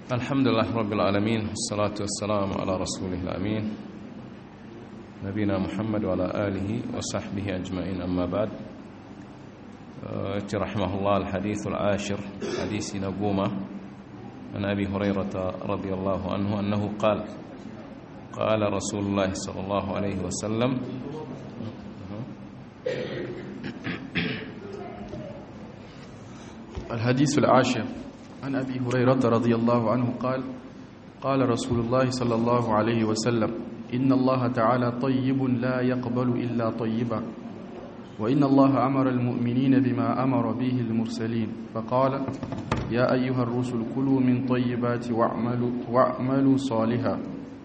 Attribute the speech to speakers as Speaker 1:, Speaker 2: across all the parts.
Speaker 1: الحمد لله رب العالمين والصلاة والسلام على رسوله الأمين نبينا محمد وعلى آله وصحبه أجمعين أما بعد رحمه الله الحديث العاشر حديث نقومة عن أبي هريرة رضي الله عنه أنه قال قال رسول الله صلى الله عليه وسلم
Speaker 2: الحديث العاشر عن أبي هريرة رضي الله عنه قال قال رسول الله صلى الله عليه وسلم إن الله تعالى طيب لا يقبل إلا طيبا وإن الله أمر المؤمنين بما أمر به المرسلين فقال يا أيها الرسل كلوا من طيبات واعملوا, واعملوا صالحا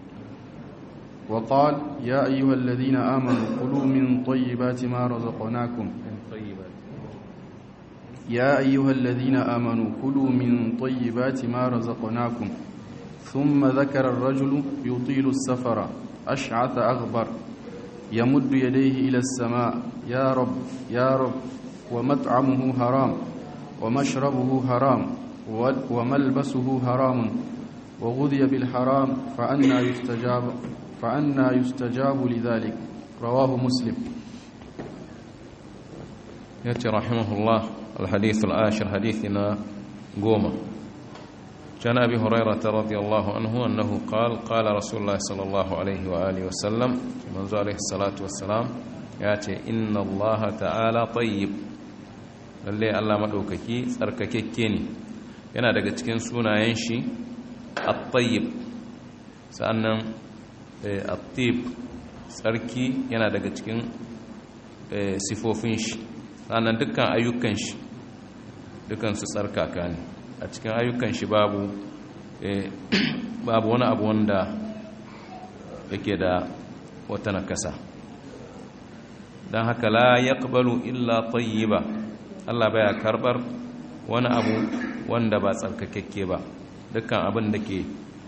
Speaker 2: وقال يا أيها الذين آمنوا كلوا من طيبات ما رزقناكم يا أيها الذين آمنوا كلوا من طيبات ما رزقناكم ثم ذكر الرجل يطيل السفر أشعث أغبر يمد يديه إلى السماء يا رب يا رب ومطعمه حرام ومشربه حرام وملبسه حرام وغذي بالحرام فأنا يستجاب فأنا يستجاب لذلك رواه مسلم
Speaker 1: يأتي رحمه الله الحديث العاشر حديثنا قومة كان أبي هريرة رضي الله عنه أنه قال قال رسول الله صلى الله عليه وآله وسلم منذ عليه الصلاة والسلام يأتي إن الله تعالى طيب lalle Allah madaukaki tsarkakekke ne yana daga cikin sunayen shi at-tayyib sa'annan at-tib tsarki yana daga cikin sifofin shi sa'annan dukkan ayyukan shi dukkan su tsarkaka ne a cikin ayyukan shi babu babu wani abu wanda yake da wata nakasa don haka la yaqbalu illa tayyiba Allah baya karbar wani abu wanda ba tsarkakekke ba dukkan abin da ke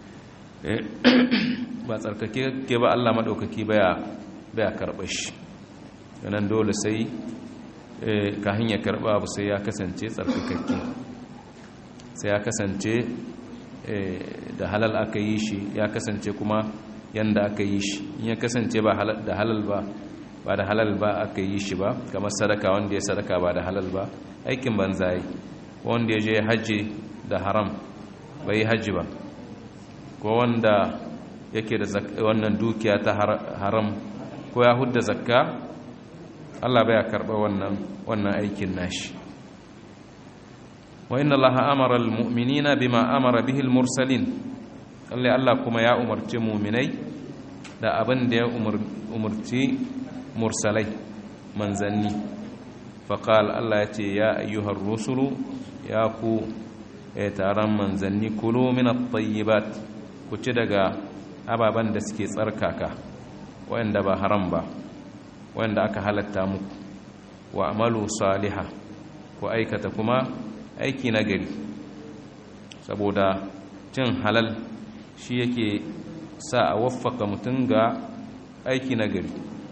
Speaker 1: ba tsarkakekke ba Allah madaukaki baya baya karbar shi nan dole sai kahin ya karba abu sai ya kasance tsarkakakke sai ya kasance da halal aka yi shi ya kasance kuma yanda aka yi shi in ya kasance ba da halal ba ba da halal ba aka yi shi ba kamar sadaka wanda ya sadaka ba da halal ba aikin banza yi wanda ya je hajji da haram bai yi hajji ba ko wanda yake da wannan dukiya ta haram ko ya hudda zakka Allah baya karɓa wannan wannan aikin nashi wa inna allaha amara almu'minina bima amara bihi almursalin Allah Allah kuma ya umarci mu'minai da abin da ya umarci mursalai manzanni faqal Allah ya ce ya ayyuhar rusulu ya ku taron manzanni kulu min at-tayyibat ku ci daga ababen da suke tsarkaka wanda ba haram ba wanda aka halatta muku wa amalu saliha ku aikata kuma aiki na gari saboda cin halal shi yake sa a waffaka mutum ga aiki na gari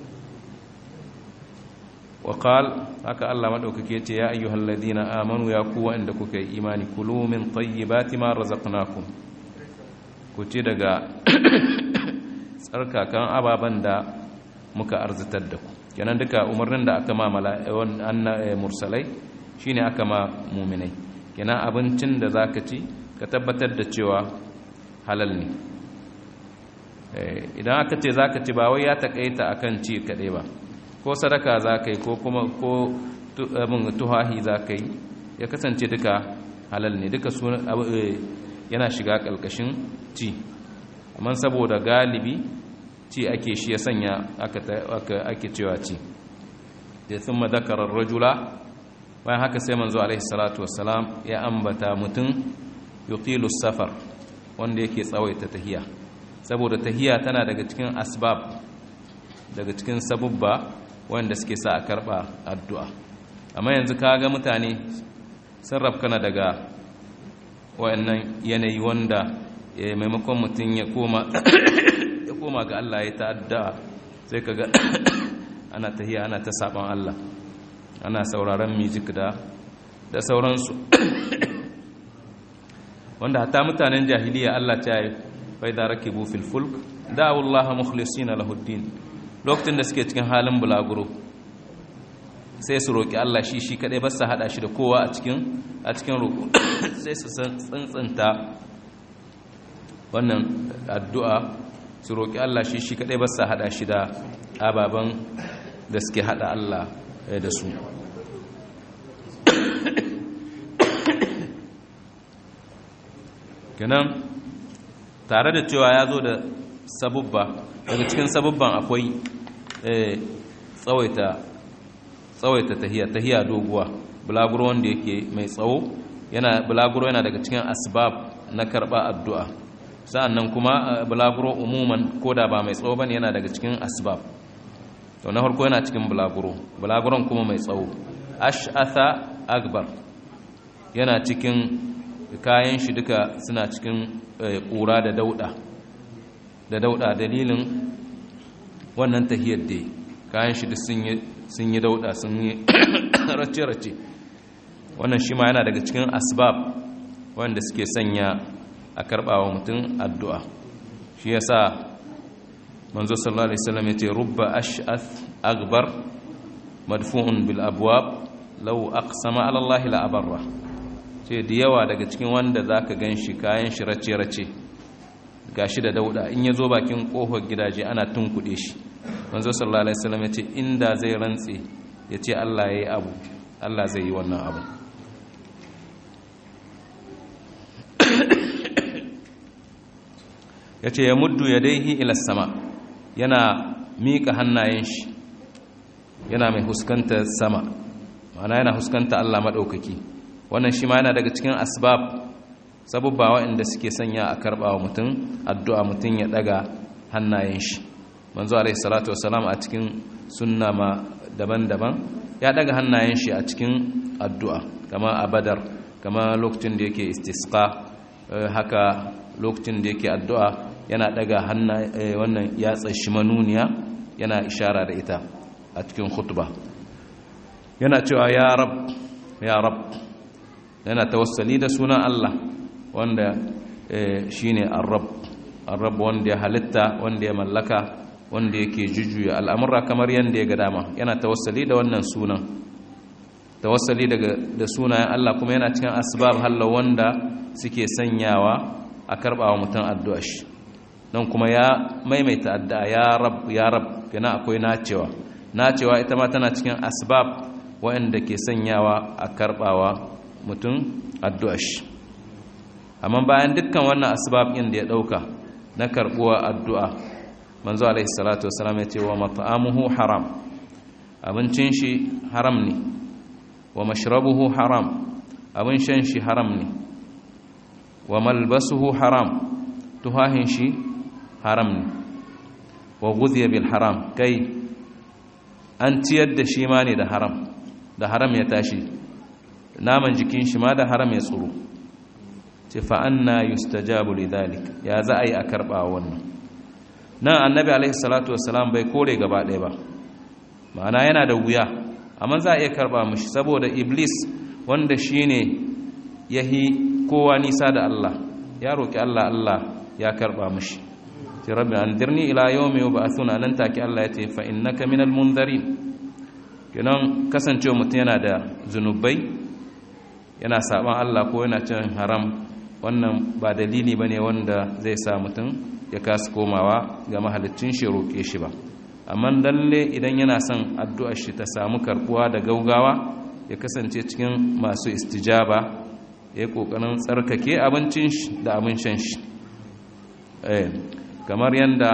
Speaker 1: waƙal haka Allah maɗaukake ce ya ayyuhal ladina amanu ya kuwa inda kuka yi imani kulu min tayyibati ma razaqnakum ku ci daga tsarkakan ababen da muka arzitar da ku kenan duka umarnin da aka ma mala'ikun mursalai shine aka ma muminai kenan abincin da zaka ci ka tabbatar da cewa halal ne idan aka ce zaka ci ba wai ya takaita akan ci kadai ba ko sadaka zaka yi ko kuma ko abin tuhahi zaka yi ya kasance duka halal ne duka yana shiga kalkashin ci amma saboda galibi ci ake shi ya sanya ake cewa ci da sun madakarar rajula bayan haka sai manzo alaihi salatu wassalam ya ambata mutum yuqilu safar wanda yake tsawaita tahiya saboda tahiya tana daga cikin asbab daga cikin sabubba wanda suke sa a karba addu'a amma yanzu kaga mutane sarraf kana daga wayannan yanayi wanda maimakon mutum ya koma ya koma ga Allah ya ta'adda sai kaga ana tahiya ana ta saban Allah ana sauraron music da da sauransu wanda hatta mutanen jahiliya Allah ta yi fa idza rakibu fil fulk da'u Allah mukhlisina lahu din lokacin da suke cikin halin bulaguro sai su roki Allah shi shi kadai ba su hada shi da kowa a cikin a cikin roƙo sai su tsantsanta wannan addu'a su roki Allah shi shi kadai ba su hada shi da ababan da suke hada Allah da su kenan tare da cewa ya zo da sabubba daga cikin sabubban akwai tsawaita tsawaita tahiya tahiya doguwa bulaguro wanda yake mai tsawo yana bulaguro yana daga cikin asbab na karba addu'a sa'annan kuma bulaguro umuman koda ba mai tsawo bane yana daga cikin asbab to na farko yana cikin bulaguro bulaguron kuma mai tsawo ash'atha akbar yana cikin kayan shi duka suna cikin ƙura da dauɗa da dauɗa dalilin wannan tahiyar da kayan shi duk sun yi dauɗa sun yi race-race wannan shi ma yana daga cikin asbab wanda suke sanya a karɓawa mutum addu'a shi ya sa manzo sallallahu alaihi wasallam ya ce rubba ash'ath akbar madfu'un bil abwab law aqsama ala allahi la abarra ce da yawa daga cikin wanda za ka gan shi kayan shi race-race ga shi da dauda in ya zo bakin ƙofar gidaje ana tunkuɗe shi manzo sallallahu alaihi wasallam ya ce inda zai rantse ya ce Allah ya yi abu Allah zai yi wannan abu ya ce ya muddu ya daihi ila sama yana miƙa hannayen shi yana mai huskanta sama ma'ana yana huskanta Allah maɗaukaki wannan shi ma yana daga cikin asbab sabubba waɗanda suke sanya a karɓa wa mutum addu'a mutum ya ɗaga hannayen shi manzo alaihi salatu wasalam a cikin sunna ma daban-daban ya ɗaga hannayen shi a cikin addu'a kama a badar kama lokacin da yake istisqa haka lokacin da yake addu'a yana ɗaga wannan yatsa shi manuniya yana ishara da ita a cikin khutba yana cewa ya rab ya rab yana tawassali da sunan Allah wanda shine ar-rabb ar-rabb wanda ya halitta wanda ya mallaka wanda yake jujjuya al'amura kamar yanda ya ga dama yana tawassali da wannan sunan tawassali daga da sunayen Allah kuma yana cikin asbab hallo wanda suke sanyawa a karbawa mutum addu'a shi don kuma ya maimaita addu'a ya rab ya rab kana akwai nacewa nacewa ita ma tana cikin asbab waɗanda ke sanyawa a karbawa mutum addu'a shi amma bayan dukkan wannan asbab ɗin da ya ɗauka na karɓuwa addu'a manzo alaihi salatu wasalam ya ce wa mat'amuhu haram abincin shi haram ne wa mashrabuhu haram abin shan shi haram ne wa malbasuhu haram tuhahin shi haram ne wa guziya bil haram kai an ciyar da shi ma ne da haram da haram ya tashi naman jikin shi ma da haram ya tsoro ce fa'anna yustajabu lidhalik ya za a yi a karɓa wannan nan annabi alaihi salatu wasalam bai kore gaba ɗaya ba ma'ana yana da wuya amma za a iya karɓa mashi saboda iblis wanda shi ne ya yi kowa nisa da Allah ya roƙi Allah Allah ya karɓa mashi ce rabbi an dirni ila yau mai ba a suna nan take Allah ya ce fa'in na kaminal munzari kenan kasancewa mutum yana da zunubai yana saban Allah ko yana cin haram wannan ba dalili ba ne wanda zai sa mutum ya kasa komawa ga mahalicin shi roƙe shi ba amma lalle idan yana son addu'ar shi ta samu karbuwa da gaugawa ya kasance cikin masu istijaba ya yi ƙoƙarin tsarkake abincin shi da abin shan shi kamar yadda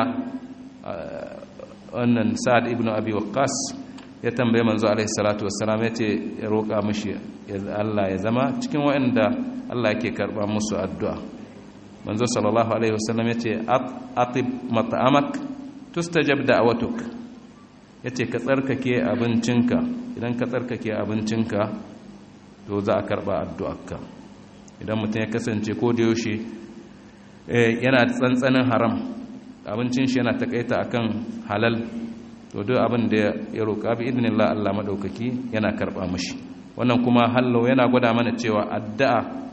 Speaker 1: wannan sa'ad ibn abi waqqas ya tambaye manzo alaihi salatu wassalam ya ce ya roƙa mishi Allah ya zama cikin waɗanda Allah yake karɓa musu addu'a manzo sallallahu alaihi wasallam ya ce atib mat'amak tustajab da'watuk yace ka tsarkake abincinka idan ka tsarkake abincinka to za a karɓa addu'arka idan mutum ya kasance ko da yaushe yana tsantsanin haram abincin shi yana takaita akan halal to duk abin da ya roƙa bi idinillah Allah madaukaki yana karɓa mashi wannan kuma hallo yana gwada mana cewa addu'a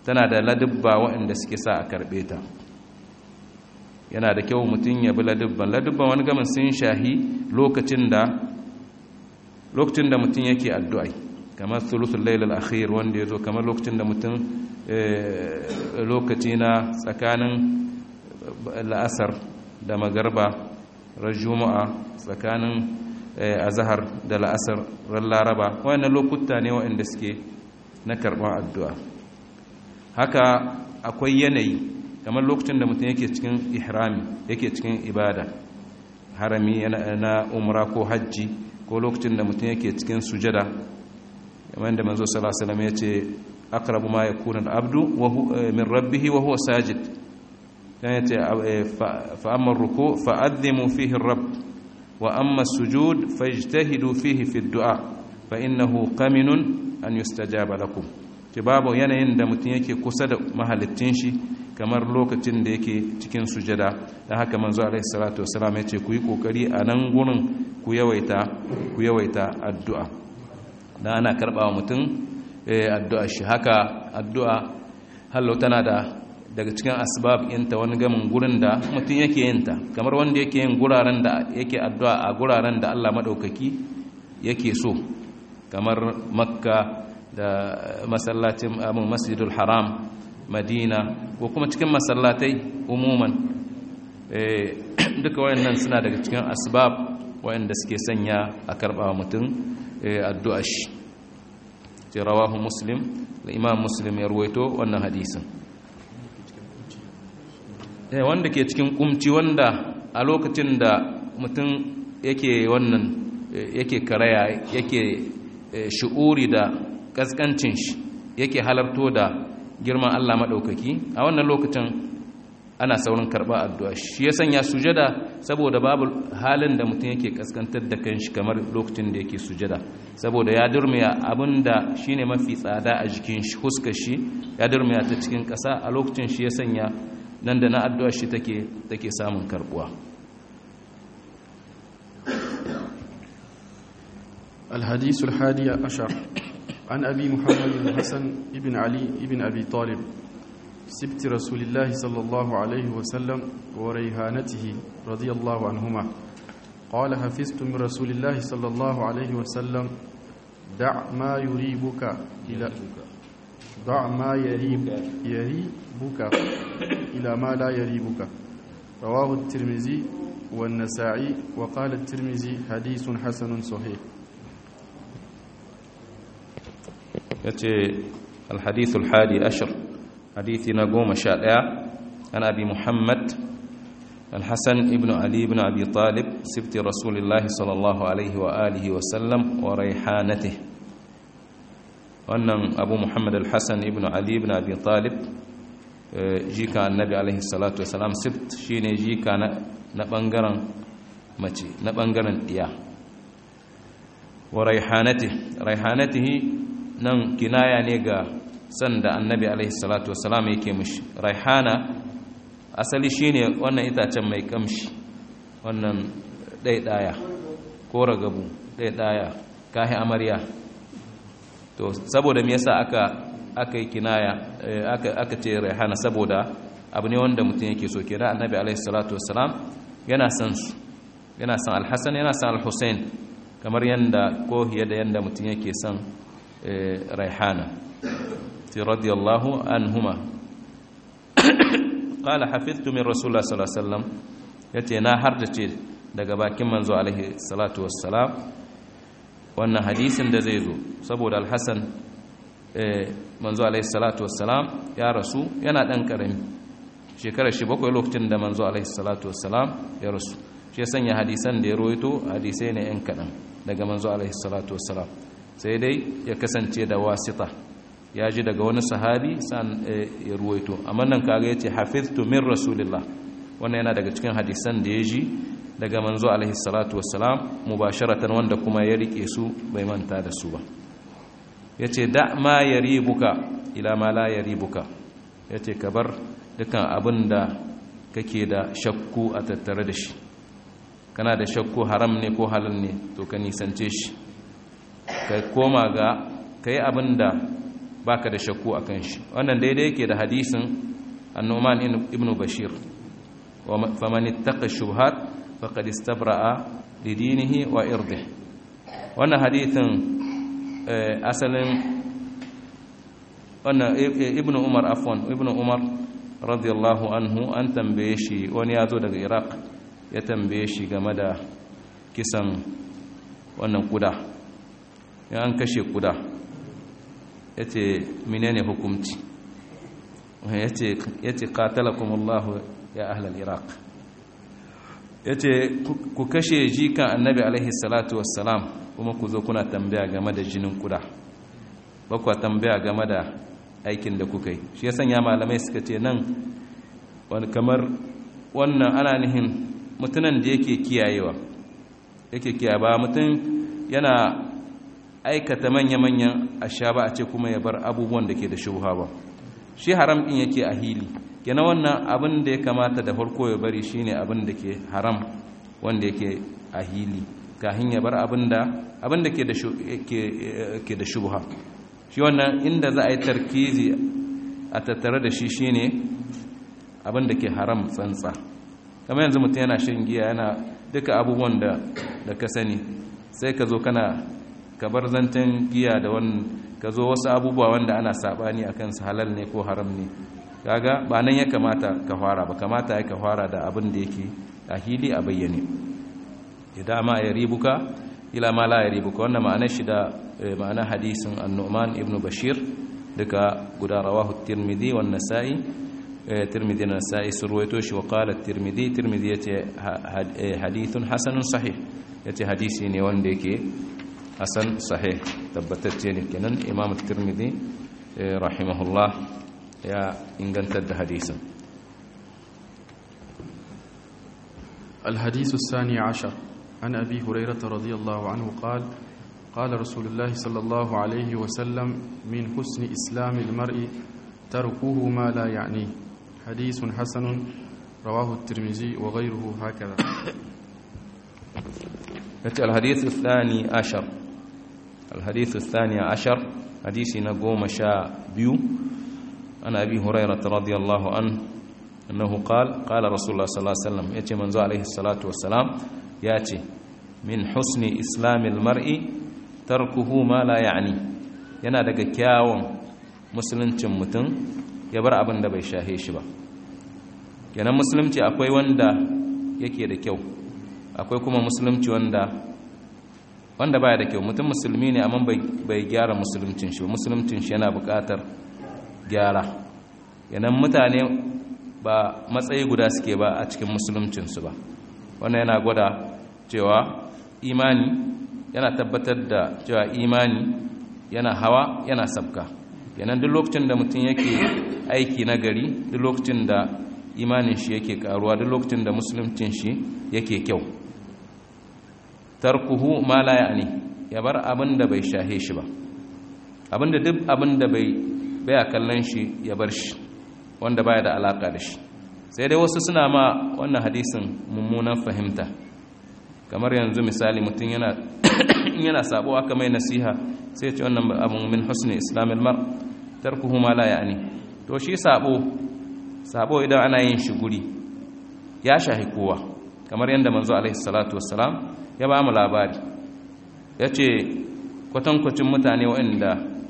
Speaker 1: tana da ladubba waɗanda suke sa a karɓe ta yana da kyau mutum ya bi ladubban ladubban wani gamin sun shahi lokacin da lokacin da mutum yake addu'ai kamar sulusul lailal akhir wanda ya zo kamar lokacin da mutum lokaci na tsakanin la'asar da magarba ran juma'a tsakanin azahar da la'asar ran laraba wayannan lokuta ne waɗanda suke na karɓar addu'a haka akwai yanayi kamar lokacin da mutum yake cikin ihrami yake cikin ibada harami na umra ko hajji ko lokacin da mutum yake cikin sujada kamar da manzo sallallahu alaihi wasallam yace aqrabu ma yakunu al-abdu wa min rabbih wa huwa sajid kan yace fa amma ruku fa adhimu fihi ar-rabb wa amma as-sujud fajtahidu fihi fi ad-du'a fa innahu qaminun an yustajaba lakum ce babu yanayin da mutum yake kusa da mahalicin shi kamar lokacin da yake cikin sujada da haka manzo alaihi salatu wasalam yace ku yi kokari a nan gurin ku yawaita ku yawaita addu'a da ana karbawa mutum addu'a shi haka addu'a hallo tana da daga cikin asbab inta wani gamin gurin da mutum yake yin ta kamar wanda yake yin guraren da yake addu'a a guraren da Allah madaukaki yake so kamar makka da masallacin amin masjidul haram madina ko kuma cikin masallatai umuman duka wayannan suna daga cikin asbab wayanda suke sanya a karba mutum addu'a shi ce rawahu muslim da imam muslim ya ruwaito wannan hadisin wanda ke cikin kumci wanda a lokacin da mutum yake wannan yake karaya yake shi'uri da kaskancin shi yake halarto da girman Allah maɗaukaki a wannan lokacin ana saurin karɓa addu'a shi ya sanya sujada saboda babu halin da mutum yake kaskantar da kanshi kamar lokacin da yake sujada saboda ya durmiya abin da shi ne mafi tsada a jikin shi huskar shi ya durmiya ta cikin ƙasa a lokacin shi ya sanya nan da na addu'a shi take samun karɓuwa
Speaker 2: الحديث الحادي عشر عن أبي محمد الحسن ابن علي ابن أبي طالب سبت رسول الله صلى الله عليه وسلم وريهانته رضي الله عنهما قال حفظت من رسول الله صلى الله عليه وسلم دع ما يريبك إلى دع ما يريب يريبك إلى ما لا يريبك رواه الترمذي والنسائي وقال الترمذي حديث حسن صحيح
Speaker 1: yace alhadith alhadi ashar hadithi na goma sha ɗaya an abi muhammad الحسن ابن علي بن أبي طالب سبت رسول الله صلى الله عليه وآله وسلم وريحانته وأن أبو محمد الحسن ابن علي بن أبي طالب جيكا النبي عليه الصلاة والسلام سبت شيني جيكا نبنغرن مچي نبنغرن إياه وريحانته ريحانته nan kinaya ne ga sanda annabi alaihi salatu wasalam yake mishi raihana asali shine wannan itacen mai kamshi wannan ɗaiɗaya ko ragabu ɗaiɗaya kahi amarya to saboda me yasa aka aka yi kinaya aka aka ce raihana saboda abu ne wanda mutum yake so kenan annabi alaihi salatu wasalam yana san su yana san alhassan yana san alhussein kamar yanda ko da yanda mutum yake son ريحانة رضي الله عنهما قال حفظت من رسول الله صلى الله عليه وسلم yace na hardace daga bakin manzo alaihi salatu wassalam wannan hadisin da zai zo saboda alhassan manzo alaihi salatu wassalam ya rasu yana dan karami shekarar shi bakwai lokacin da manzo alaihi salatu wassalam ya rasu shi ya sanya hadisan da ya roito hadisai ne yan kaɗan daga manzo alaihi salatu wassalam sai dai ya kasance da wasita ya ji daga wani sahabi san ya ruwaito amma nan kaga yace hafiztu min rasulillah wannan yana daga cikin hadisan da ya ji daga manzo alaihi salatu wassalam mubasharatan wanda kuma ya rike su bai manta da su ba yace da ma yaribuka ila ma la yaribuka yace ka bar dukan abin da kake da shakku a tattare da shi kana da shakku haram ne ko halal ne to ka nisance shi ka koma ga ka yi abin da baka da shakku akan shi wannan daidai yake da hadisin annuman ibn bashir faman ittaqa shubhat faqad istabra'a lidinihi wa irdih wannan hadithin asalin wannan ibn umar afwan ibn umar radiyallahu anhu an tambaye shi wani ya zo daga iraq ya tambaye shi game da kisan wannan kuda ya an kashe kuda ya ce menene hukumci ya ce katalakumullahu ya ahlal iraq ya ce ku kashe jikan annabi alaihi salatu wassalam kuma ku zo kuna tambaya game da jinin kuda ba kuwa tambaya game da aikin da kuka yi shi ya sanya malamai suka ce nan wani kamar wannan ana nihin mutunan da yake kiyayewa yake kiyaye ba mutum yana aikata manya-manyan asha ba a ce kuma ya bar abubuwan da ke da shubha ba shi haram din yake a hili yana wannan abin da ya kamata da farko ya bari shine abin da ke haram wanda yake a hili kahin ya bar abin da abin da ke da shubha shi wannan inda za a yi tarkizi a tattare da shi shine abin da ke haram tsantsa kamar yanzu mutum yana shan giya yana duka abubuwan da ka sani sai ka zo kana ka bar zanten giya da wani ka zo wasu abubuwa wanda ana sabani a kansu halal ne ko haram ne kaga ba nan ya kamata ka fara ba kamata ya ka fara da abin da yake a hili a bayyane idan ma ya ribuka ila ma la ya ribuka wannan ma'anar shi da ma'anar hadisin annu'man ibn bashir duka guda rawahu tirmidhi wan nasa'i tirmidhi da nasa'i sun ruwaito shi wa qala tirmidhi tirmidhi yace hadithun hasanun sahih yace hadisi ne wanda yake hasan sahih tabbatacce ne kenan imam tirmidhi rahimahullah ya ingantar da hadisin
Speaker 2: الحديث الثاني عشر عن أبي هريرة رضي الله عنه قال قال رسول الله صلى الله عليه وسلم من حسن إسلام المرء تركه ما لا يعنيه حديث حسن رواه الترمذي وغيره هكذا
Speaker 1: الحديث الثاني عشر الحديث الثاني عشر حديث نقوم شاء بيو عن أبي هريرة رضي الله عنه أنه قال قال رسول الله صلى الله عليه وسلم يأتي منذ عليه الصلاة والسلام يأتي من حسن إسلام المرء تركه ما لا يعني yana daga kyawun musuluncin mutum ya bar abin da bai shahe shi ba kenan musulunci akwai wanda yake da kyau akwai kuma musulunci wanda wanda baya da kyau mutum musulmi ne amma bai gyara musuluncin shi musuluncin shi yana buƙatar gyara yanan mutane ba matsayi guda suke ba a cikin musuluncinsu ba wannan yana gwada cewa imani yana tabbatar da cewa imani yana hawa yana sabka yanan duk lokacin da mutum yake aiki na gari duk lokacin da imanin shi yake karuwa duk lokacin da musuluncin shi yake kyau tarkuhu ma la ya'ni ya bar abin da bai shahe shi ba abin da duk abin da bai baya kallon shi ya bar shi wanda baya da alaka da shi sai dai wasu suna ma wannan hadisin mummunan fahimta kamar yanzu misali mutum yana yana sabo aka mai nasiha sai ce wannan abun min husni islamil mar tarkuhu ma la ya'ni to shi sabo sabo idan ana yin shi guri ya shahi kowa kamar yadda manzo alaihi salatu wassalam ya ba mu labari ya ce kwatankwacin mutane waɗanda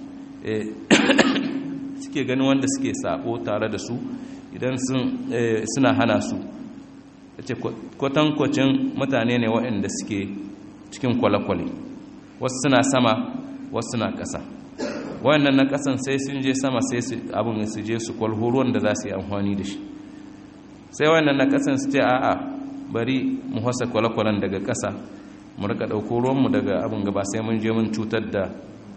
Speaker 1: suke ganin wanda suke sabo tare da su idan suna hana su ya ce kwatankwacin mutane ne waɗanda suke cikin kwale-kwale wasu suna sama wasu suna ƙasa wayannan na ƙasan sai sun je sama sai abin su je su kwalho ruwan da za su yi amfani da shi sai wayannan na ƙasan su ce a'a bari mu hasa kwale-kwalen daga ƙasa mu rika ɗauko ruwanmu daga abin gaba sai mun je mun cutar da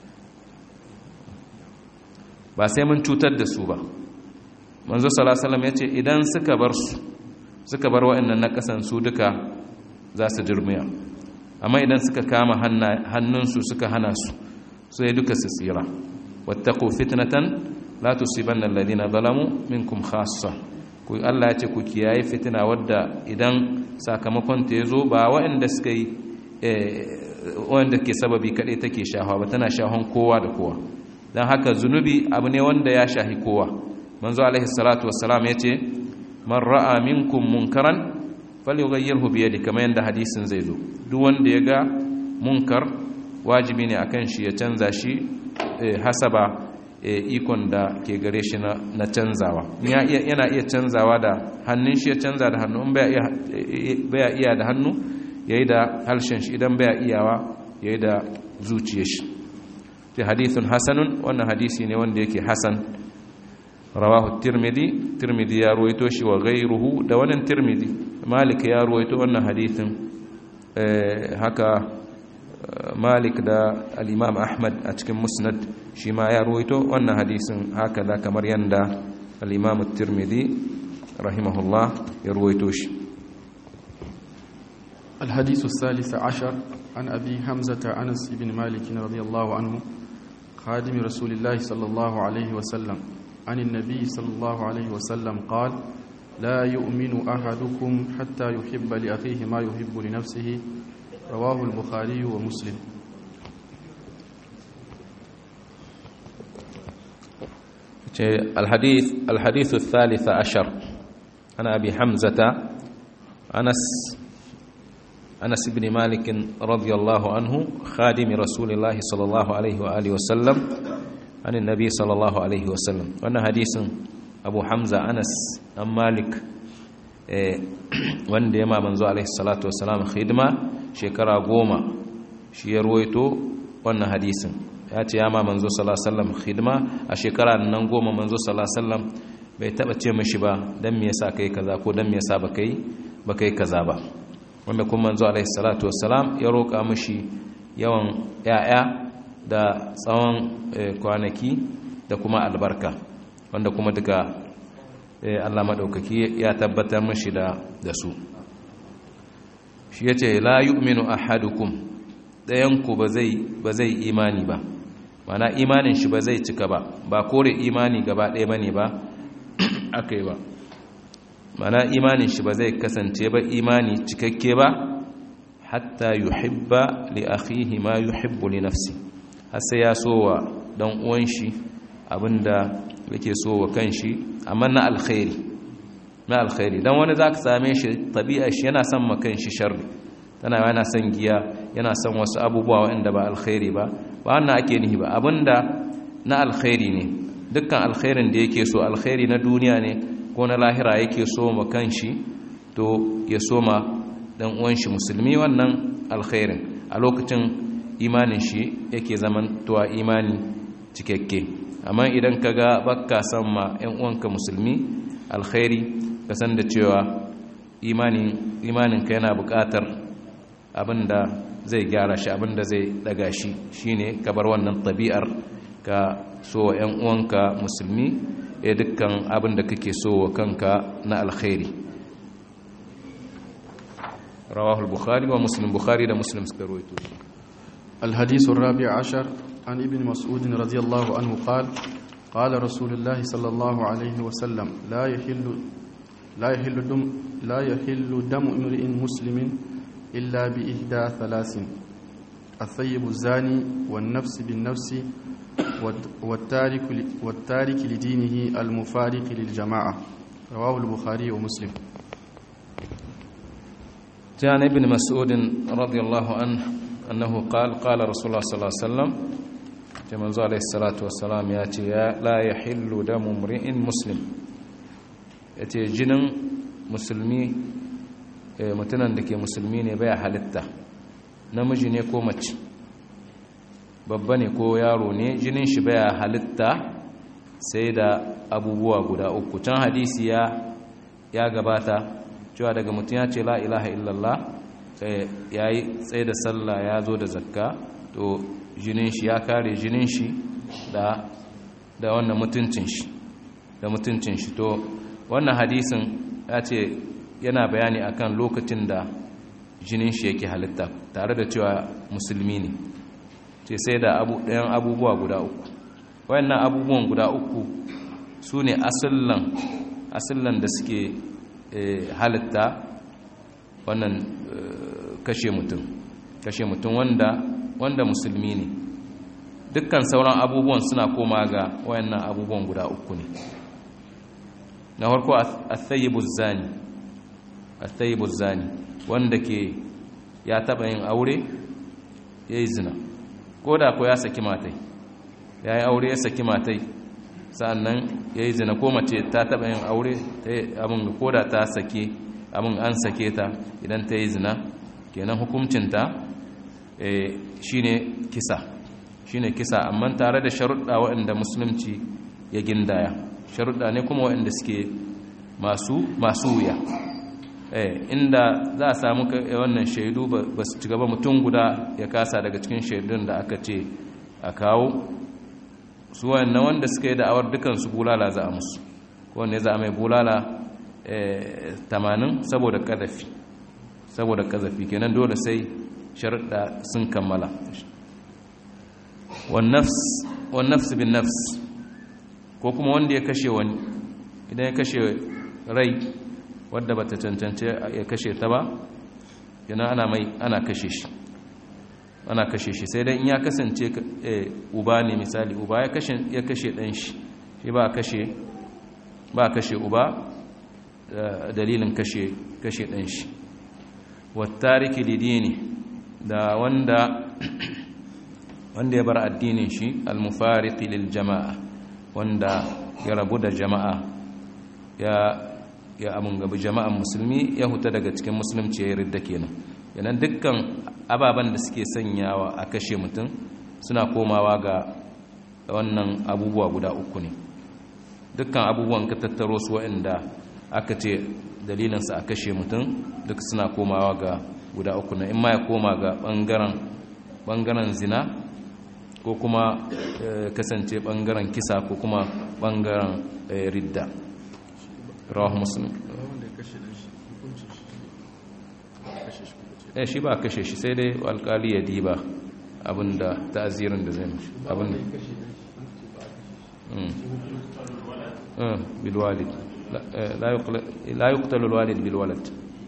Speaker 1: ba sai mun cutar da su ba manzo salasalam ya ce idan suka bar su suka bar wa'annan na ƙasan su duka za su dirmiya amma idan suka kama hannunsu suka hana su sai duka su tsira wattaqu fitnatan la tusibanna alladhina zalamu minkum khassa ku Allah ya ce ku kiyaye fitina wadda idan sakamakon ta yazo ba waɗanda suka yi wanda ke sababi kaɗai take shahawa ba tana shahon kowa da kowa dan haka zunubi abu ne wanda ya shahi kowa manzo alaihi salatu wassalam yace man ra'a minkum munkaran falyughayyirhu bi yadihi kamar yanda hadisin zai zo duk wanda ya ga munkar wajibi ne akan shi ya canza shi hasaba ikon da ke gare shi na canzawa yana iya canzawa da hannun shi ya canza da hannu in baya iya da hannu ya yi da harshen shi idan baya iyawa ya yi da zuciya shi ta hadithun hasanun wannan hadisi ne wanda yake hasan rawahu tirmidhi tirmidhi ya ruwaito shi wa gairuhu da wannan tirmidhi malik ya ruwaito wannan hadithin haka malik da al'imam ahmad a cikin musnad shi ma ya ruwaito wannan hadisin haka da kamar yadda al'imam tirmidhi rahimahullah ya ruwaito shi
Speaker 2: الحديث الثالث عشر عن أبي حمزة أنس بن مالك رضي الله عنه خادم رسول الله صلى الله عليه وسلم عن النبي صلى الله عليه وسلم قال لا يؤمن أحدكم حتى يحب لأخيه ما يحب لنفسه رواه البخاري ومسلم
Speaker 1: الحديث الحديث الثالث عشر عن أبي حمزة أنس أنس بن مالك رضي الله عنه خادم رسول الله صلى الله عليه وآله وسلم عن النبي صلى الله عليه وسلم وأن حديث أبو حمزة أنس أم مالك wanda ya ma manzo alaihi salatu wassalam khidma shekara goma shi ya ruwaito wannan hadisin ya ce ya ma manzo sallallahu alaihi wasallam khidma a shekara nan goma manzo sallallahu alaihi wasallam bai taba ce mishi ba dan me yasa kai kaza ko dan me yasa ba kai ba kai kaza ba wanda kuma manzo alaihi salatu wassalam ya roka mishi yawan yaya da tsawon kwanaki da kuma albarka wanda kuma duka Allah maɗaukaki ya tabbatar mashi da su shi ya ce la yu'minu ahadukum ɗayanku ba zai imani ba mana imanin shi ba zai cika ba ba kore imani gaba ɗaya ba ne ba aka yi ba mana imanin shi ba zai kasance ba imani cikakke ba hatta yuhibba li akhihi ma yuhibbu li nafsi har sai ya so wa dan uwan shi abinda yake so wa kanshi amma na alkhairi na alkhairi dan wani zaka same shi tabi'a shi yana son ma kanshi sharri tana yana son giya yana son wasu abubuwa waɗanda ba alkhairi ba ba wannan ake nihi ba abinda na alkhairi ne dukkan alkhairin da yake so alkhairi na duniya ne ko na lahira yake so ma kanshi to ya so ma dan uwan shi musulmi wannan alkhairin a lokacin imanin shi yake zaman tuwa imani cikakke amma idan ka ga bakka san ma 'yan uwanka musulmi alkhairi ka san da cewa imaninka yana buƙatar abinda zai gyara shi abinda zai daga shi shine ka bar wannan tabi'ar ka so wa 'yan uwanka musulmi ya dukkan abinda kake so wa kanka na alkhairi rawahul bukhari wa muslim bukhari da muslim suka rawaito
Speaker 2: الحديث الرابع عشر عن ابن مسعود رضي الله عنه قال قال رسول الله صلى الله عليه وسلم لا يحل لا يحل دم لا يحل دم امرئ مسلم الا باحدى ثلاث الثيب الزاني والنفس بالنفس والتارك والتارك لدينه المفارق للجماعه رواه البخاري ومسلم
Speaker 1: جاء ابن مسعود رضي الله عنه أنه قال قال رسول الله صلى الله عليه وسلم كما عليه الصلاة والسلام ياتي لا يحل دم امرئ مسلم yace jinin musulmi mutunan da ke musulmi ne baya halitta namiji ne ko mace babba ne ko yaro ne jinin shi baya halitta sai da abubuwa guda uku can hadisi ya ya gabata cewa daga mutum ya ce la ilaha illallah ya yi tsaye da sallah ya zo da zakka to jinin shi ya kare jinin shi da da wannan mutuncin shi da mutuncin shi to wannan hadisin ya ce yana bayani akan lokacin da jinin shi yake halitta tare da cewa musulmi ne ce sai da ɗayan abubuwa guda uku wayannan abubuwan guda uku su ne asillan da suke halitta wannan kashe mutum kashe mutum wanda wanda musulmi ne dukkan sauran abubuwan suna koma ga wayannan abubuwan guda uku ne na farko athayyibuz zani athayyibuz zani wanda ke ya taba yin aure yayi zina ko da ko ya saki matai yayi aure ya saki matai sannan yayi zina ko mace ta taba yin aure ta abin ko da ta sake abin an sake ta idan ta yi zina kenan hukuncinta shine kisa shine kisa amma tare da sharuɗa waɗanda musulunci ya gindaya sharuɗa ne kuma waɗanda suke masu masu wuya inda za a samu wannan shaidu ba su ci gaba mutum guda ya kasa daga cikin shaidun da aka ce a kawo su wannan wanda suka yi da'awar dukansu bulala za a musu wanda za a mai bulala tamanin saboda ƙazafi saboda ƙazafi kenan dole sai sharuɗa sun kammala wannafs bin nafs ko kuma wanda ya kashe wani idan ya kashe rai wadda bata cancance ya kashe ta ba yana ana mai ana kashe shi ana kashe shi sai dai in ya kasance uba ne misali uba ya kashe ya kashe dan shi shi ba kashe ba kashe uba dalilin kashe kashe dan shi wattariki lidini da wanda wanda ya bar addinin shi almufariqi lil jama'a wanda ya rabu da jama'a ya ya amun gabi jama'an musulmi ya huta daga cikin musulunci ya ridda kenan yanan dukkan ababen da suke sanyawa a kashe mutum suna komawa ga wannan abubuwa guda uku ne dukkan abubuwan ka tattaro su waɗanda aka ce dalilinsa a kashe mutum duk suna komawa ga guda uku na in ma ya koma ga ɓangaren zina ko kuma kasance ɓangaren kisa ko kuma ɓangaren ridda rawa musulun eh shi ba kashe shi sai dai alkali ya diba abinda ta'azirin da zai mashi abinda bilwalid la yuqtalu alwalid bilwalad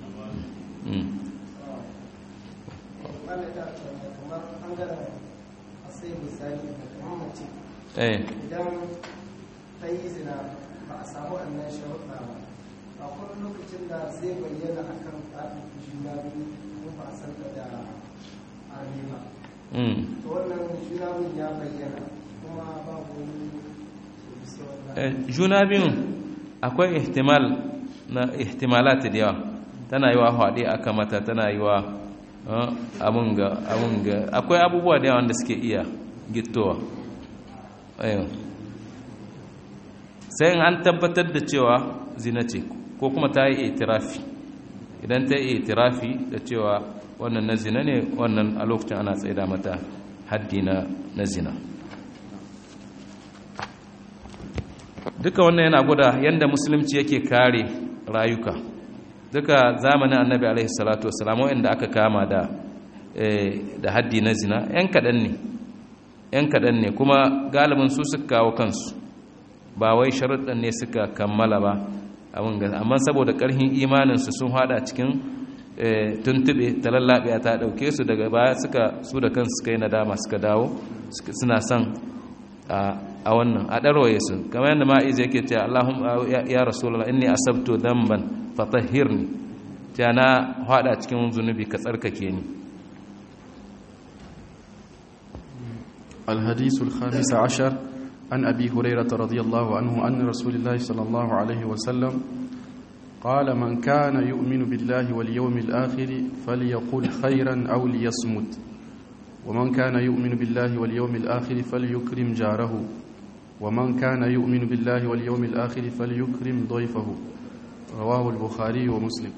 Speaker 1: eh
Speaker 3: idan ta yi zina ba a samu annan sharuɗa ba akwai lokacin da zai bayyana a kan tsarin juna biyu kuma ba a san da armi ba to wannan juna biyun ya bayyana kuma babu wani
Speaker 1: juna biyun akwai ihtimal na ihtimalat da yawa tana yi wa haɗe aka mata tana yi wa abun ga akwai abubuwa da yawa da suke iya gittowa sai an tabbatar da cewa zina ce ko kuma ta yi itirafi idan ta yi itirafi da cewa wannan na zina ne wannan a lokacin ana tsaida mata haddi na zina duka wannan yana guda yadda musulunci yake kare rayuka duka zamanin annabi alaihi salatu wasalam wanda aka kama da da haddi na zina yan kaɗan ne yan kaɗan ne kuma galibin su suka kawo kansu ba wai sharuɗan ne suka kammala ba amma saboda ƙarfin imaninsu sun hada cikin tuntube ta lallaɓe ta ɗauke su daga baya suka su da kansu suka yi nadama suka dawo suna son a wannan a ɗarwaye su kamar yadda ma'iz yake ce Allahun ya rasulallah inni asabtu damban fatahhirni ta na hada cikin zunubi ka tsarkake ni
Speaker 2: الحديث الخامس عشر عن أبي هريرة رضي الله عنه أن رسول الله صلى الله عليه وسلم قال من كان يؤمن بالله واليوم الآخر فليقل خيرا أو ليصمت ومن كان يؤمن بالله واليوم الآخر فليكرم جاره ومن كان يؤمن بالله واليوم الآخر فليكرم ضيفه رواه البخاري ومسلم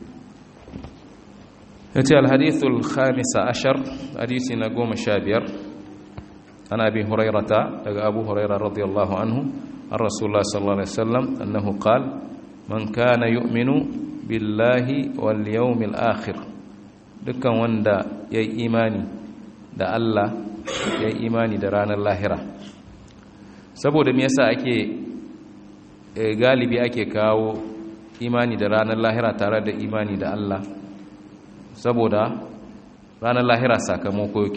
Speaker 1: يأتي الحديث الخامس عشر حديث نقوم شابير عن أبي هريرة أبو هريرة رضي الله عنه عن رسول الله صلى الله عليه وسلم أنه قال من كان يؤمن بالله واليوم الآخر dukkan wanda ya yi imani da Allah ya yi imani da ranar lahira saboda me yasa ake galibi ake kawo imani da ranar lahira tare da imani da Allah saboda ranar lahira sakamako yake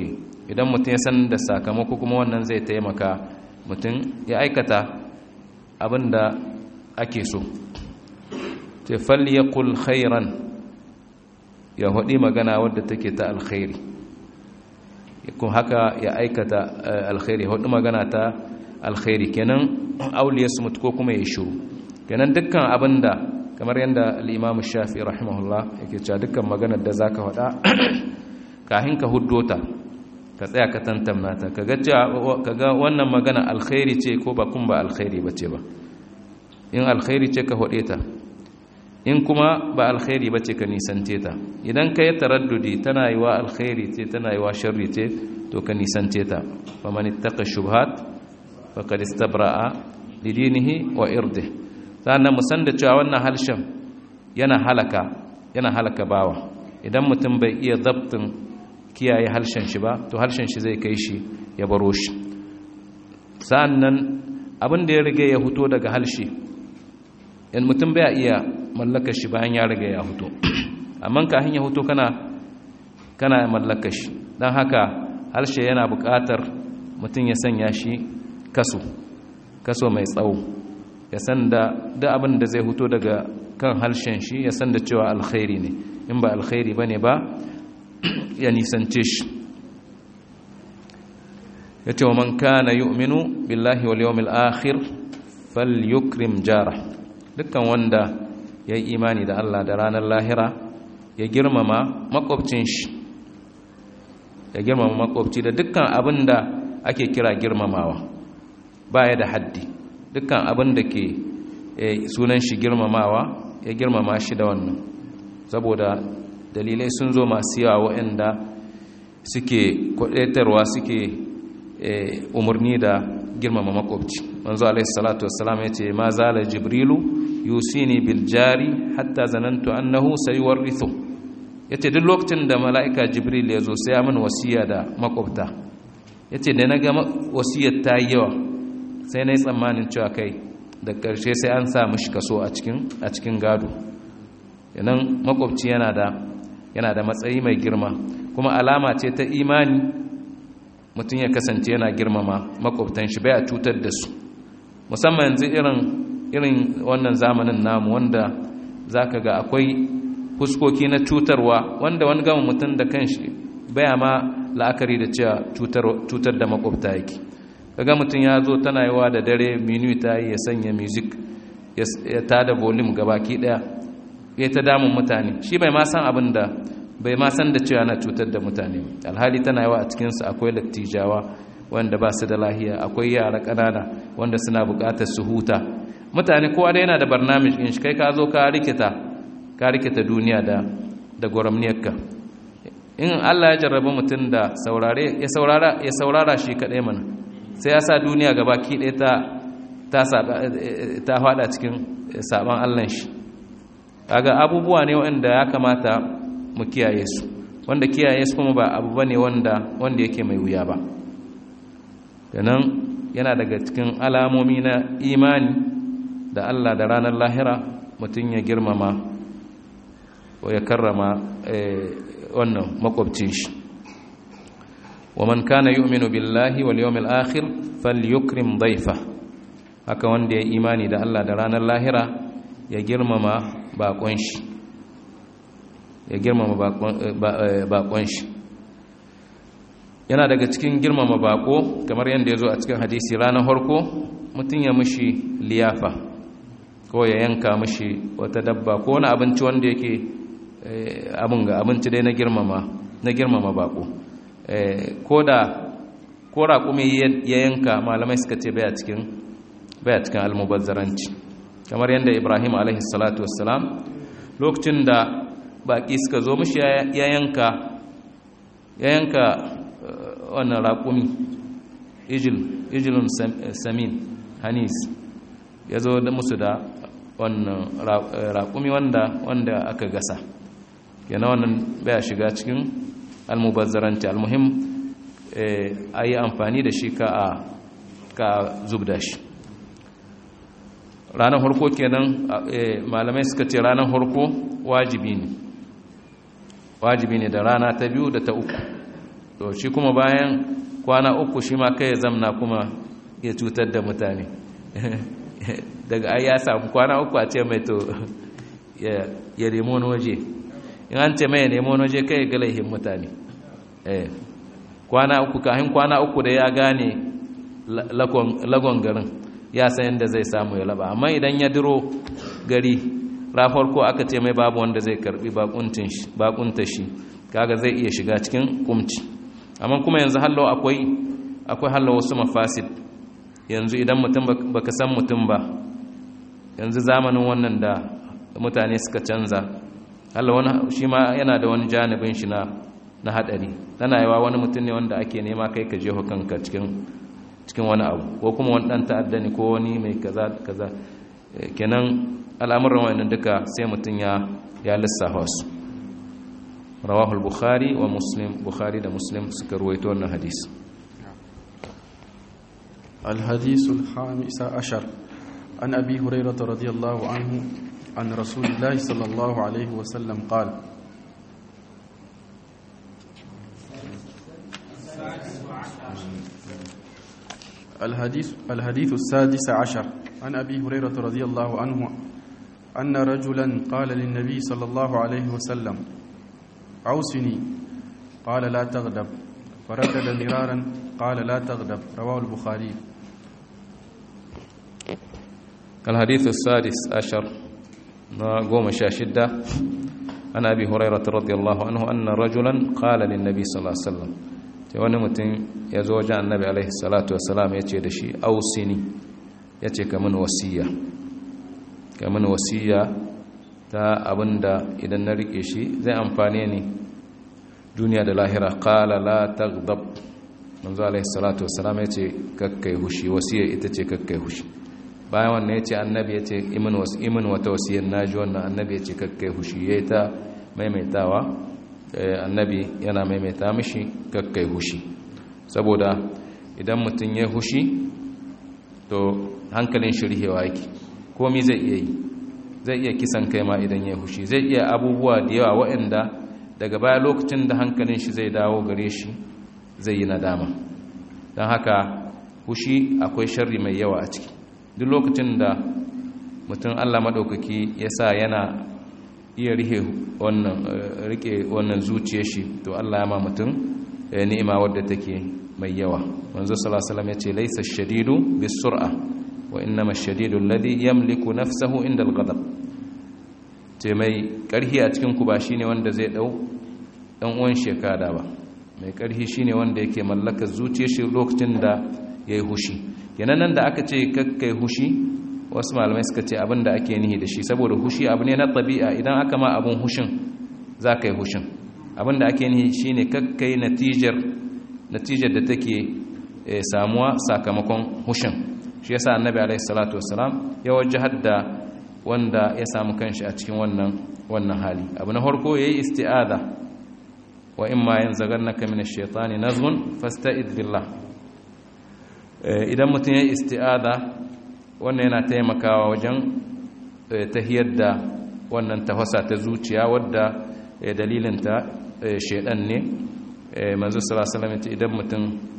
Speaker 1: idan mutum ya san da sakamako kuma wannan zai taimaka mutum ya aikata abin da ake so ce falyakul khairan ya haɗi magana wadda take ta alkhairi kun haka ya aikata alkhairi ya haɗi magana ta alkhairi kenan auliya su mutu ko kuma ya shuru kenan dukkan abin da kamar yadda al'imamu shafi rahimahullah yake cewa dukkan maganar da za ka haɗa kahin ka huddota ka tsaya ka tantamna ta ka ga wannan magana alkhairi ce ko ba kun ba alkhairi ba ce ba in alkhairi ce ka haɗe ta in kuma ba alkhairi ba ce ka nisante ta idan ka yi taraddudi tana yi wa alkhairi ce tana yi wa sharri ce to ka nisante ta fa man ittaqa shubhat faqad istabra'a lidinihi wa irdihi sannan mu san da cewa wannan halshen yana halaka yana halaka bawa idan mutum bai iya zabtin kiyaye halshen shi ba to halshen shi zai kai shi ya baro shi sannan abin da ya riga ya huto daga halshe yan mutum bai iya mallaka shi bayan ya riga ya huto amma kafin ya huto kana kana mallaka shi don haka halshe yana buƙatar mutum ya sanya shi kaso kaso mai tsawo ya san da duk abin da zai huto daga kan halshen shi ya san da cewa alkhairi ne in ba alkhairi ba ne ba ya nisance shi ya ce wa man kana yu'minu billahi wal yawmil akhir falyukrim jara dukkan wanda ya yi imani da Allah da ranar lahira ya girmama makwabcin shi ya girmama makwabci da dukkan abin da ake kira girmamawa baya da haddi dukkan abin da ke sunan shi girmamawa ya girmama shi da wannan saboda dalilai sun zo masu yawa waɗanda suke kwaɗaitarwa suke umarni da girmama makwabci manzo alaihi salatu wassalam ya ce ma zala jibrilu yusini bil jari hatta zanantu annahu sayuwarrithu yace duk lokacin da mala'ika jibril ya zo sai ya min wasiya da makwabta yace da na ga wasiyar ta yi yawa sai na yi tsammanin cewa kai da ƙarshe sai an sa mishi kaso a cikin gado yanan makwabci yana da yana da matsayi mai girma kuma alama ce ta imani mutum ya kasance yana girmama makwabtan shi bai a cutar da su musamman yanzu irin irin wannan zamanin namu wanda zaka ga akwai fuskoki na cutarwa wanda wani gama mutum da kanshi baya ma la'akari da cewa cutar da makwabta yake kaga mutum ya zo tana yiwa da dare minu ta yi ya sanya music ya tada volume gabaki daya ya ta damun mutane shi bai ma san abin da bai ma san da cewa na cutar da mutane alhali tana yiwa a cikinsu akwai lattijawa wanda ba su da lahiya akwai yara ƙanana wanda suna buƙatar su huta mutane kowa da yana da barnamij in shi kai ka zo ka rikita ka rikita duniya da da gwaramniyarka in Allah ya jarraba mutum da saurare ya saurara ya saurara shi kadai mana sai ya sa duniya gaba ki ɗaya ta ta ta fada cikin saban Allah shi kaga abubuwa ne wanda ya kamata mu kiyaye su wanda kiyaye su kuma ba abu bane wanda wanda yake mai wuya ba kenan yana daga cikin alamomi na imani da Allah da ranar lahira mutum ya girmama ko ya karrama wannan makwabcin shi ومن كان يؤمن بالله واليوم الآخر فليكرم ضيفه haka wanda ya imani da Allah da ranar lahira ya girmama bakon shi ya girmama bakon shi yana daga cikin girmama bako kamar yadda ya zo a cikin hadisi ranar harko mutum ya mushi liyafa ko ya yanka mushi wata dabba ko wani abinci wanda yake abin ga abinci dai na girmama na girmama bako ko da ko raƙumi ya yanka malamai suka ce baya cikin baya cikin almubazzaranci kamar yadda ibrahim alaihi salatu wassalam lokacin da baƙi suka zo mishi ya yanka ya yanka wannan raƙumi ijilun samin hanis ya zo da musu da wannan raƙumi wanda wanda aka gasa yana wannan baya shiga cikin almubazzaranci almuhim a yi amfani da shi ka ka zubda shi ranar harko kenan malamai suka ce ranar harko wajibi ne wajibi ne da rana ta biyu da ta uku to shi kuma bayan kwana uku shi ma kai ya zamna kuma ya cutar da mutane daga ai ya samu kwana uku a ce mai to ya nemo wani waje in an ce mai ya nemo wani waje kai ya galaihin mutane kwana uku kahin kwana uku da ya gane lagon garin ya san yadda zai samu ya laba amma idan ya diro gari rafar ko aka ce mai babu wanda zai karbi bakunta shi kaga zai iya shiga cikin kumci amma kuma yanzu hallo akwai akwai hallo wasu mafasid yanzu idan mutum baka san mutum ba yanzu zamanin wannan da mutane suka canza hallo wani shi ma yana da wani janibin shi na na hadari tana yawa wani mutum ne wanda ake nema kai ka jeho kanka cikin cikin wani abu ko kuma wani dan ta'adda ne ko wani mai kaza kaza kenan al'amuran wannan duka sai mutum ya ya lissafa su rawahul bukhari wa muslim bukhari da muslim suka ruwaito wannan hadisi
Speaker 2: الحديث الخامس عشر عن أبي هريرة رضي الله عنه عن رسول الله صلى الله عليه وسلم قال الحديث الحديث السادس عشر عن أبي هريرة رضي الله عنه أن رجلا قال للنبي صلى الله عليه وسلم عوسني قال لا تغضب فردد مرارا قال لا تغضب رواه البخاري
Speaker 1: الحديث السادس عشر قوم شاشدة عن أبي هريرة رضي الله عنه أن رجلا قال للنبي صلى الله عليه وسلم wani mutum ya zo wajen annabi alaihi salatu wasalam ya ce da shi ausini ya ce kamun wasiya kamun wasiya ta abinda idan na rike shi zai amfane ni duniya da lahira kala la taghdab manzo alaihi salatu wasalam ya ce kakkai hushi wasiya ita ce kakkai hushi bayan wannan ya ce annabi ya ce imin wasu imin wata wasiyar naji wannan annabi ya ce kakkai hushi ya ta maimaitawa annabi yana maimaita mishi kakkai hushi saboda idan mutum ya hushi to hankalin shirhewa yake komi zai iya yi zai iya kisan kai ma idan ya hushi zai iya abubuwa da yawa waɗanda daga baya lokacin da hankalin shi zai dawo gare shi zai yi nadama don haka hushi akwai sharri mai yawa a ciki duk lokacin da mutum allah maɗaukaki ya sa yana iya rike wannan rike wannan zuciyar shi to Allah ya ma mutum ni'ima wadda take mai yawa manzo sallallahu alaihi wasallam yace laysa ash-shadidu bis-sur'a wa innama ash-shadidu alladhi yamliku nafsahu inda al-ghadab ce mai karhi a cikin ku ba shine wanda zai dau dan uwan shekada ba mai karhi shine wanda yake mallaka zuciyar shi lokacin da yayi hushi kenan nan da aka ce kakkai hushi wasu malamai suka ce abin da ake nihi da shi saboda hushi abu ne na tabi'a idan aka ma abin hushin za ka yi hushin abin da ake nihi shi ne kakkai natijar natijar da take samuwa sakamakon hushin shi yasa annabi alaihi salatu wassalam ya wajahar da wanda ya samu kanshi a cikin wannan wannan hali abu na farko yayi isti'ada wa imma yanzaghannaka min ash-shaytani nazghun fasta'id billah idan mutum yayi isti'ada wannan yana taimakawa wajen tahiyar da wannan tafasa ta zuciya wadda dalilinta shaidan ne manzo sallallahu alaihi idan mutum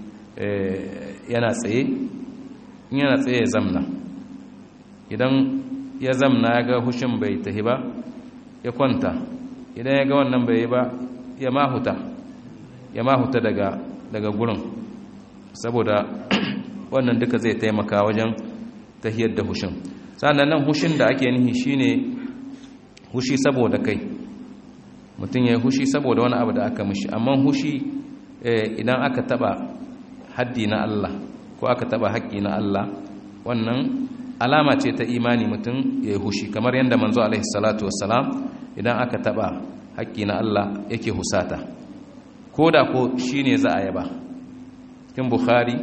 Speaker 1: yana tsaye yana tsaye ya zamna idan ya zamna ya ga hushin bai tahi ba ya kwanta idan ya ga wannan bai yi ba ya mahuta ya mahuta daga daga gurin saboda wannan duka zai taimaka wajen tahiyar da hushin sannan nan hushin da ake nihi shine hushi saboda kai mutum ya yi hushi saboda wani abu da aka mishi amma hushi idan aka taba haddi na Allah ko aka taba haƙƙi na Allah wannan alama ce ta imani mutum ya yi hushi kamar yadda manzo alaihi salatu wassalam idan aka taba haƙƙi na Allah yake husata ko da ko shine za a yaba cikin bukhari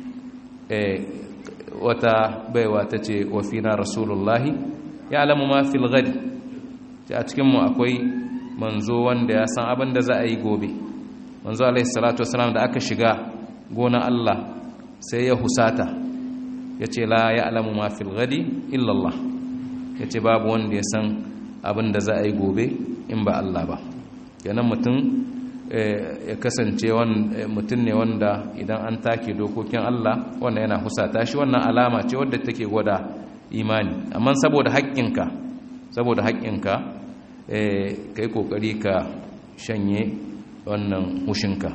Speaker 1: wata baiwa ta ce wafina rasulullahi ya alamu ma fil gadi a cikinmu akwai manzo wanda ya san abin da za a yi gobe manzo alaihi salatu wasalam da aka shiga gona Allah sai ya husata ya ce la ya alamu ma fil gadi illallah ya ce babu wanda ya san abin da za a yi gobe in ba Allah ba yanan mutum ya kasance mutum ne wanda idan an take dokokin Allah wannan yana husata shi wannan alama ce wadda take gwada imani amma saboda haƙƙinka saboda haƙƙinka ka yi ƙoƙari ka shanye wannan hushinka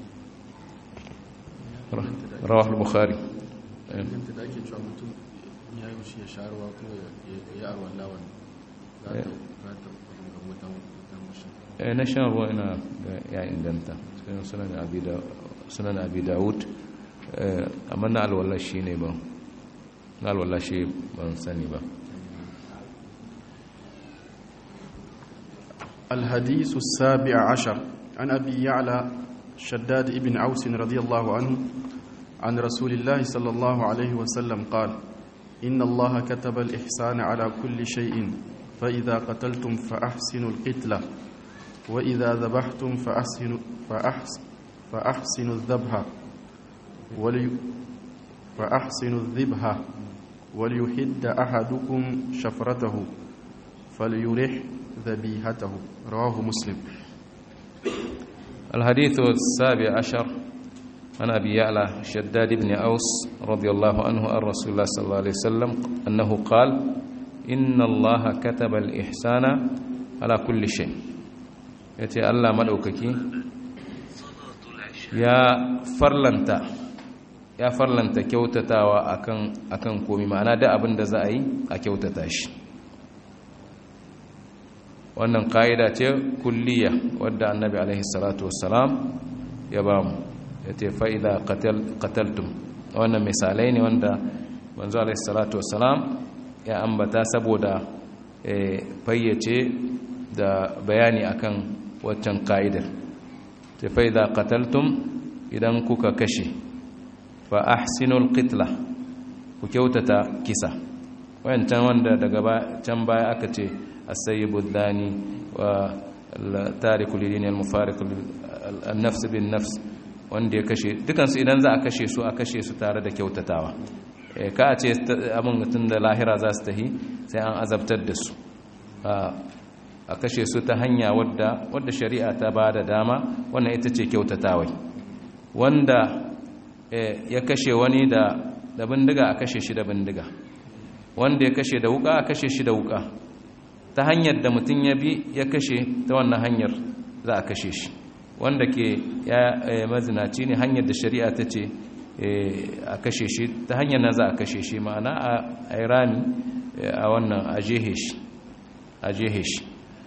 Speaker 1: rawah bukhari
Speaker 2: yadda da ake cewa mutum ya yi shi ya sha ruwa kuma ya yi arwan lawan za ta ga wutan wutan
Speaker 1: na shan ruwa ina ya inganta sunan abi dawud amma na alwallah shi ne ba na alwallah shi ban sani ba
Speaker 2: الحديث السابع عشر عن أبي يعلى شداد ابن عوس رضي الله عنه عن رسول الله صلى الله عليه وسلم قال إن الله كتب الإحسان على كل شيء فإذا قتلتم فأحسنوا القتلة وإذا ذبحتم فأحسنوا, فأحس فأحسنوا الذبح ولي فأحسنوا الذبح وليحد أحدكم شفرته فليرح ذبيحته رواه مسلم
Speaker 1: الحديث السابع عشر عن أبي يعلى شداد بن أوس رضي الله عنه عن رسول الله صلى الله عليه وسلم أنه قال إن الله كتب الإحسان على كل شيء يتي الله مدوككي يا فرلنتا ya farlanta kyautatawa akan akan komi ma'ana da abin da za a yi a kyautata shi wannan ka'ida ce kulliya wadda annabi alaihi salatu wassalam ya ba mu ya ce fa'ida qataltum wannan misalai ne wanda manzo alaihi salatu wassalam ya ambata saboda fayyace da bayani akan waccan ka'idar ce fa'ida qataltum idan kuka kashe fa ahsinul qitla ku kyautata kisa wayancan wanda daga can baya aka ce السيب الداني والتارك لدين المفارق النفس بالنفس wanda ya kashe dukansu idan za a kashe su a kashe su tare da kyautatawa ka a ce abin mutum da lahira za su tahi sai an azabtar da su a kashe su ta hanya wadda shari'a ta ba da dama wannan ita ce kyautatawai wanda ya kashe wani da bindiga a kashe shi da bindiga wanda ya kashe da wuka a kashe shi da wuka ta hanyar da mutum ya bi ya kashe ta wannan hanyar za a kashe shi wanda ke ya mazinaci ne hanyar da shari'a ta ce a kashe shi ta hanyar na za a kashe shi ma'ana a yi rami a wannan a jehe shi a jehe shi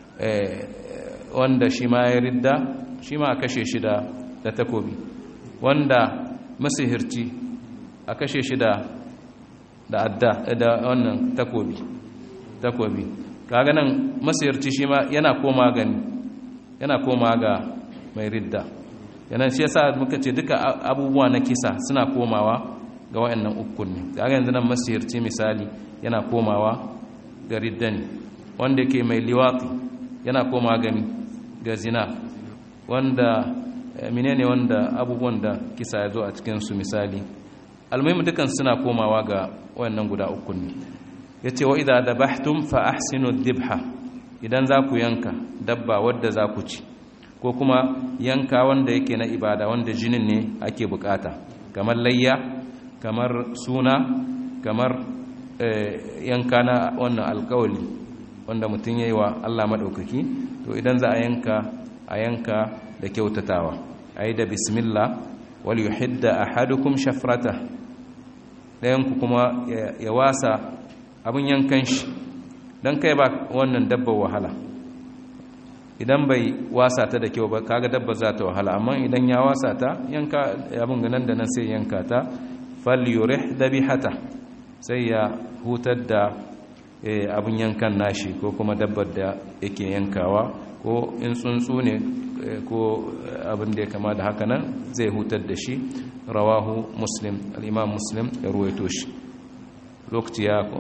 Speaker 1: wanda shi ma ya ridda shi ma a kashe shi da takobi wanda masihirci a kashe shi da adda da wannan takobi takobi kaga nan masayarci shi ma yana koma gani yana koma ga mai ridda yana shi yasa muka ce duka abubuwa na kisa suna komawa ga wayannan ukun ne kaga yanzu nan masayarci misali yana komawa ga ridda ne wanda yake mai liwati yana koma gani ga zina wanda menene wanda abubuwan da kisa ya zo a cikin su misali almuhimmi dukan suna komawa ga wayannan guda ukun ne ya ce wa idan dabahtum fa ahsinu dibha idan za ku yanka dabba wadda za ku ci ko kuma yanka wanda yake na ibada wanda jinin ne ake bukata kamar layya kamar suna kamar yanka na wannan alkawali wanda mutum ya yi wa allah maɗaukaki to idan za a yanka a yanka da kyautatawa a yi da bismillah wal yuhidda ahadukum shafrata ɗayanku kuma ya wasa abin yankan shi don kai ba wannan dabba wahala idan bai wasa ta da kyau ba kaga dabba za ta wahala amma idan ya wasa ta yanka abin ganin da nan sai yanka ta falyurih dabihata sai ya hutar da abin yankan nashi ko kuma dabbar da yake yankawa ko in tsuntsu ne ko abin da ya kama da haka nan zai hutar da shi rawahu muslim al'imam muslim ya ruwaito shi lokaci ya ko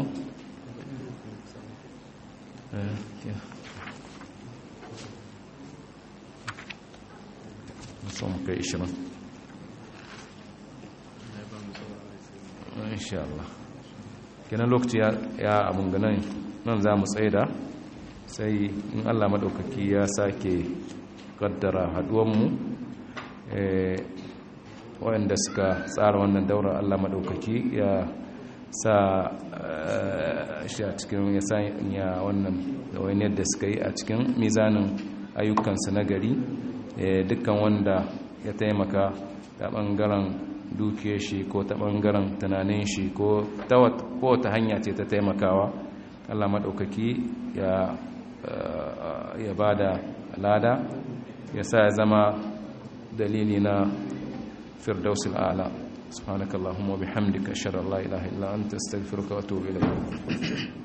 Speaker 1: son kai ishirin insha Allah kenan lokaci ya abun ganin nan za mu tsaida sai in Allah maɗaukaki ya sake kaddara haduwanmu waɗanda suka tsara wannan daura Allah maɗaukaki ya sa shi a cikin ya sanya wannan wani yadda suka yi a cikin mizanin ayyukansu na gari dukkan wanda ya taimaka ta ɓangaren dukiyar shi ko ta ɓangaren tunanin shi ko ta hanya ce ta taimakawa Allah maɗaukaki ya ba da lada ya sa ya zama dalili na firdausul ala subhanakallahumma bihamdika ashhadu an la ilaha illa anta astaghfiruka wa atubu ilayk